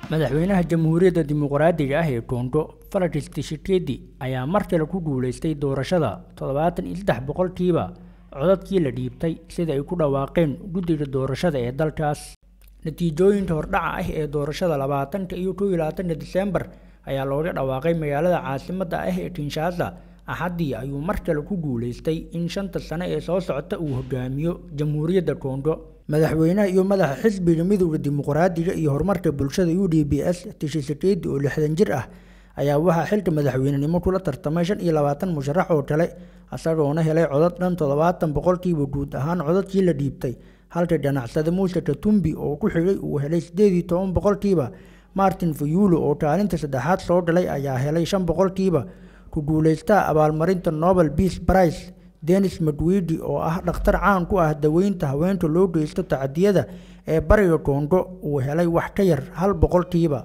madaxweynaha jamhuuriyadda dimuqraadiga ah ee Kongo Felix Tshisekedi ayaa mar kale ku guuleystay doorashada toddobaatan iyo saddex boqolkiiba codadkii la dhiibtay sida ay ku dhawaaqeen guddiga doorashada ee dalkaas natiijooyinka hordhaca ah ee doorashada labaatanka iyo kow iyo labaatanka Diseembar ayaa looga dhawaaqay magaalada caasimadda ah ee Kinshasa axaddii ayuu mar kale ku guuleystay in shanta sano ee soo socota uu hogaamiyo jamhuuriyadda Kongo madaxweynaha iyo madaxa xisbiga midowda dimuqraadiga iyo horumarka bulshada UDPS Tshisekedi oo lixdan jir ah ayaa waxaa xilka madaxweynenimo kula tartamay shan iyo labaatan musharax oo kale isagoona helay codad dhan toddobaatan boqolkiiba guud ahaan codadkii la dhiibtay halka ganacsade Muuse Katumbi oo ku xigay uu helay sideed iyo toban boqolkiiba Martin Fayulu oo kaalinta saddexaad soo galay ayaa helay shan boqolkiiba ku guuleystaha abaalmarinta Nobel Peace Prize Denis Mukwege oo ah dhakhtar caan ku ah daweynta haweenka loo geysto tacadiyada ee bariga Kongo uu helay wax ka yar hal boqolkiiba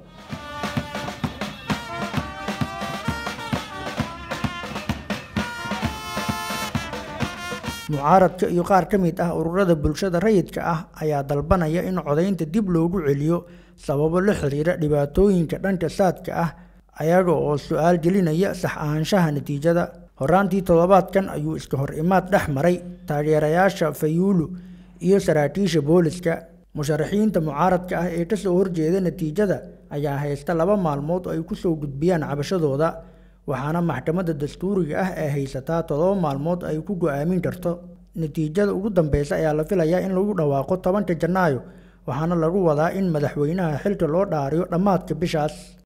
mucaaradka iyo qaar ka mid ah ururada bulshada rayidka ah ayaa dalbanaya in codaynta dib loogu celiyo sababo la xiriira dhibaatooyinka dhanka saadka ah ayaga oo su-aal gelinaya sax ahaanshaha natiijada horaantii toddobaadkan ayuu iska hor imaad dhex maray taageerayaasha Fayulu iyo saraakiisha booliska musharaxiinta mucaaradka ah ee kasoo horjeeda natiijada ayaa haysta laba maalmood oo ay ku soo gudbiyaan cabashadooda waxaana maxkamadda dastuuriga ah ee haysataa toddoba maalmood ay ku go'aamin karto natiijada ugu dambeysa ayaa la filayaa in lagu dhawaaqo tobanka janaayo waxaana lagu wadaa in madaxweynaha xilka loo dhaariyo dhammaadka bishaas